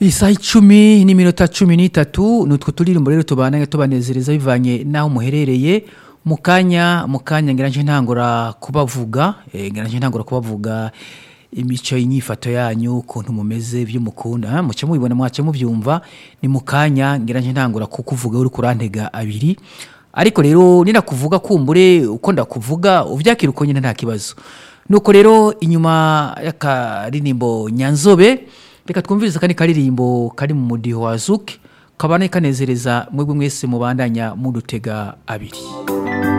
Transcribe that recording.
isaha icumi n'iminota cumi n'itatu ni utwo turirimbo rero tubana tubanezereza bivanye n'aho muherereye mu kanya mu kanya ngira nje ntangura kubavuga eh, ngira nje ntangura kubavuga imico inyifato yanyu ukuntu mumeze by'umukunda muce mubibona mwace mubyumva ni mu kanya ngira nje ntangura kukuvuga uri kurantega abiri ariko rero ninakuvuga kumbure uko ndakuvuga uvyakira uko nyine nta kibazo nuko rero inyuma y'akaririmbo nyanzobe reka twumvirize akandi karirimbo kari mu mudiho wa zuke kabane kanezereza mwebwe mwese mubandanya mudutega abiri